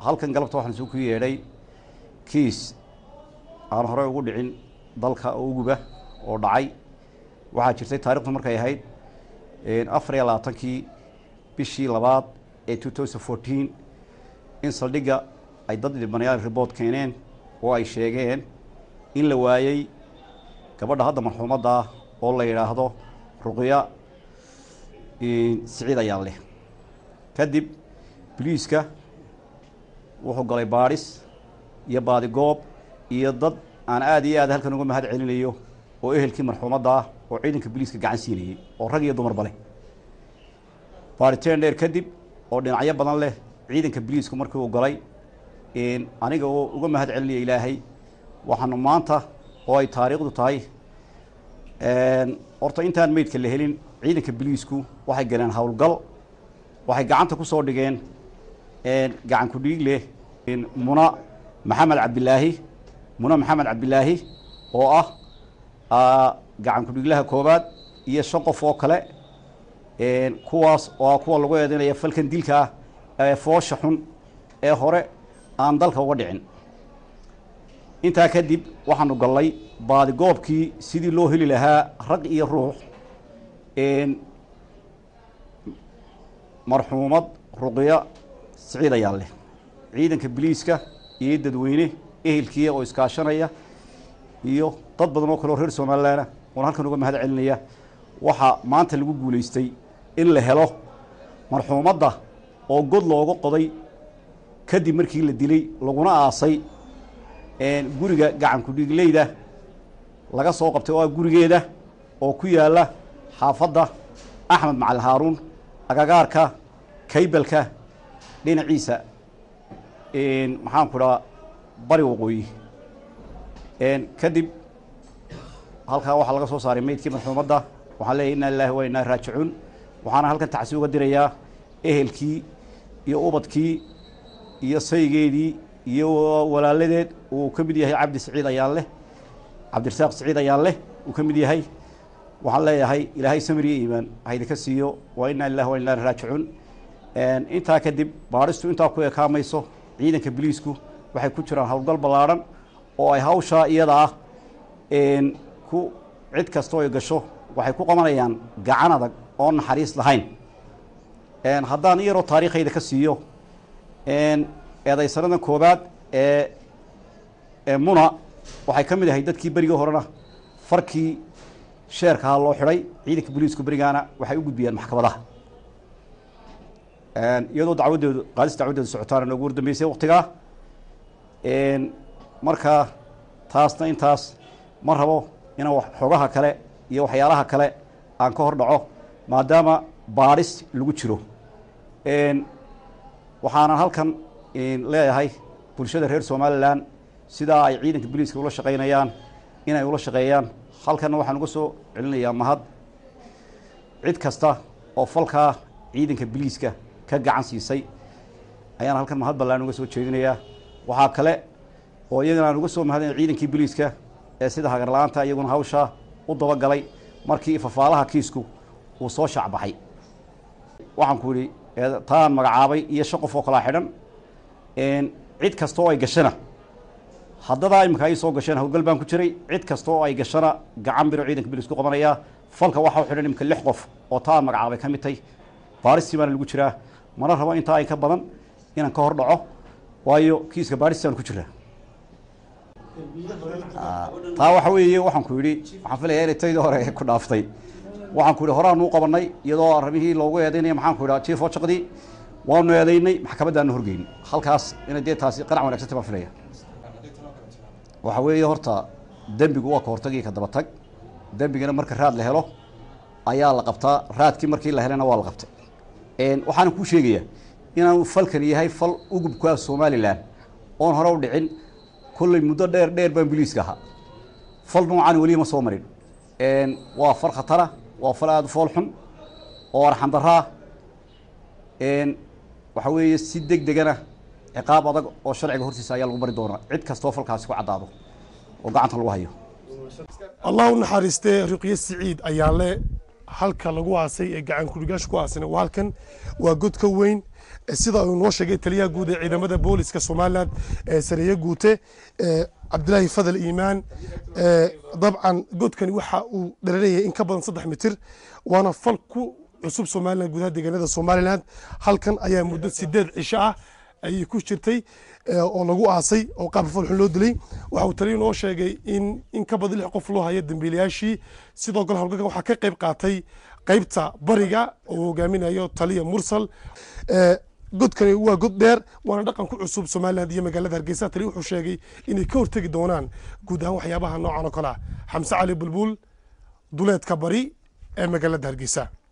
halkan galabta waxaan isugu yeedhay kiis aan horey ugu dhicin dalka oo uguba oo dhacay waxaa jirtay taarikhdu markay ahayd afar iyo labaatankii bishii labaad ee two thousand fourteen in saldhigga ay dad dhibanayaal report keeneen oo ay sheegeen in la waayey gabadha hadda marxuumadda ah oo la yidhaahdo ruqya siciid ayaan leh kadib boliiska wuxuu galay baadhis iyo baadigoob iyo dad aan aada iyo aad halkan uga mahad celinayo oo ehelkii marxuumadda ah oo ciidanka boliiska gacan siinayey oo rag iyo dumarba leh baariteen dheer kadib oo dhinacyo badan leh ciidanka boliisku markii uu galay aniga oo uga mahad celinaya ilaahay waxaanu maanta oo ay taariikhdu tahay horta intaan meydka la helin ciidanka boliisku waxay galeen howlgal waxay gacanta ku soo dhigeen gacan ku dhiig leh muna maxamed cabdilaahi muna maxamed cabdilaahi oo ah gacan ku-dhiiglaha koobaad iyo shan qof oo kale kuwaas oo ah kuwa lagu eedeynaya falkan dilka ah ee foosha xun ee hore aan dalka uga dhicin intaa kadib waxaanu gallay baadigoobkii sidii loo heli lahaa rag iyo ruux marxuumad ruqya siciid ayaan leh ciidanka boliiska iyo dadweyne ehelkiia oo iskaashanaya iyo dad badan oo kale oo reer somalilanah oon halkan uga mahad celinaya waxaa maanta lagu guulaystay in la helo marxuumadda oo god looga qoday kadib markii la dilay laguna aasay guriga gacan ku-dhiigleyda laga soo qabtay oo ah gurigeeda oo ku yaalla xaafadda axmed macali haaruun agagaarka kaybalka dhinaciisa maxaan ku dhaha bari waqooyi kadib halkaa waxaa laga soo saaray meydkii marxuumadda waxaan leeyahy inna lilahi wa inaa raajicuun waxaana halkan tacsi uga dirayaa ehelkii iyo ubadkii iyo saygeedii iyo walaaladeed uu ka mid yahay cabdi siciid ayaan leh cabdirasaaq siciid ayaan leh uu ka mid yahay waxaan leeyahay ilaahay samir iyo iimaan haydinka siiyo waa inaa lilahi wa inaa raajicuun intaa kadib baadhistu intaa ku ekaamayso ciidanka boliisku waxay ku jiraan howlgal ballaadhan oo ay hawshaa iyada ah ku cid kastoo ay gasho waxay ku qabanayaan gacan adag oo naxariis lahayn haddaan iyaroo taariikhayda ka siiyo eedaysanadan koobaad ee muna waxay ka mid ahay dadkii berigii horena farkii sheerkaha loo xidhay ciidanka boliisku berigaana waxay u gudbiyaan maxkamadaha iyadoo dacwaddeedu qaadis dacwaddeedu socotaana noogu wardambeysay waktigaa marka taasna intaas ma rabo inaan xogaha kale iyo waxyaalaha kale aan ka hor dhaco maadaama baadhis lagu jiro waxaanan halkan leeyahay bulshada reer somalilan sidaa ay ciidanka boliiska ula shaqaynayaan inay ula shaqeeyaan halkanna waxaan uga soo celinayaa mahad cid kasta oo falkaa ciidanka boliiska ka gacan siisay ayaan halkan mahad ballaan uga soo jeedinayaa waxaa kale oo iyagana aan uga soo mahadinay ciidankii boliiska ee sida hagarla-aanta iyaguna hawshaa u dabagalay markii fafaalaha kiisku uu soo shaacbaxay waxaan ku yidhi taan magacaabay iyo shan qof oo kalaa xidhan cid kasta oo ay gashana haddadaa iminka ay soo gasheen howlgal baan ku jiray cid kasta oo ay gashana gacan biro ciidanka boliis ku qabanayaa falka waxaa u xidhan iminka lix qof oo taan magacaabay ka mid tay baaristii baana lagu jiraa mana rabo intaa ay ka badan inaan ka hor dhaco waayo kiiska baaristaan ku jiraa taa waxa weeye waxaan ku yidhi waxaan filayaa inay taydii hore ku dhaaftay waxaan ku yidhi horaanu u qabanay iyadoo arrimihii loogu eedaynaya maxaan ku yidhaha chief ochaqdii waanu eedaynay maxkamaddaanu horgeyn halkaas inay dee taasi qanac wanagsantay baan filaya waxa weeye horta dembigu waa ka hortag iyo ka daba tag dembigana marka raad la helo ayaa la qabtaa raadkii markii la helana waa la qabtay waxaana kuu sheegayaa inaanu falkan yahay fal ugubku ah somalilan oon hore u dhicin kolley muddo dheer dheer baan boliiska ahaa fal noocan weli ma soo marin waa fal khatara waa fal aada u fool xun oo arxandaraa waxa weeye si deg degana ciqaab adag oo sharciga hortiisa ayaa lagu bari doonaa cid kastoo falkaasi ku caddaado oo gacanta lagu hayo allah u naxariistee ruqye siciid ayaa le halka lagu aasay ee gacan kurigaasha ku aasana waa halkan waa godka weyn sida uu noo sheegay taliyaha guud ee ciidamada booliska somalilan sareeye guute cabdilaahi fadal iimaan dabcan godkani waxa uu dharanayay in ka badan saddex mitir waana fal ku cusub somalilan gudaha deegaanada somalilan halkan ayaa muddo sideed cisho ah ayay ku jirtay oo lagu aasay oo qaab falxun loo dilay waxa uu taliya noo sheegay in in ka badan lix qof loo hayo dambiilayaashii sidoo kale howlgalkan waxaa ka qayb qaatay qaybta bariga oo hogaaminayo taliya mursal godkani waa god dheer waana dhaqan ku cusub somaliland iyo magaalada hargeysa taliya wuxuu sheegay inay ka hortegi doonaan guud ahaan waxyaabaha noocan oo kale ah xamse cali bulbul duleedka bari ee magaalada hargeysa